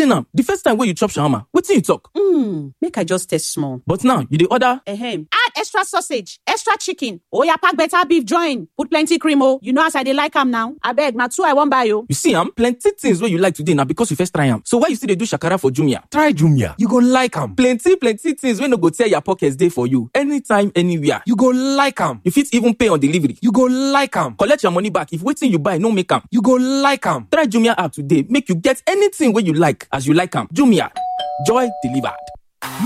explain am the first time wey you chop shawarma wetin you talk Hmm, make I just taste small. but now you dey order Ahem. Add extra sausage, extra chicken. Oya pack better beef join. Put plenty cream oh. You know as I dey like am now. Abeg, na two I wan buy oh. you see am plenty things wey you like today na because you first try am so why you still dey do shakara for jumia Try Jumia. You go like am. plenty plenty things wey no go tear your pocket dey for you anytime anywhere You go like am. you fit even pay on delivery You go like am. collect your money back if wetin you buy no make am You go like am. try jumia app today make you get anything wey you like as you like am jumia joy delivered.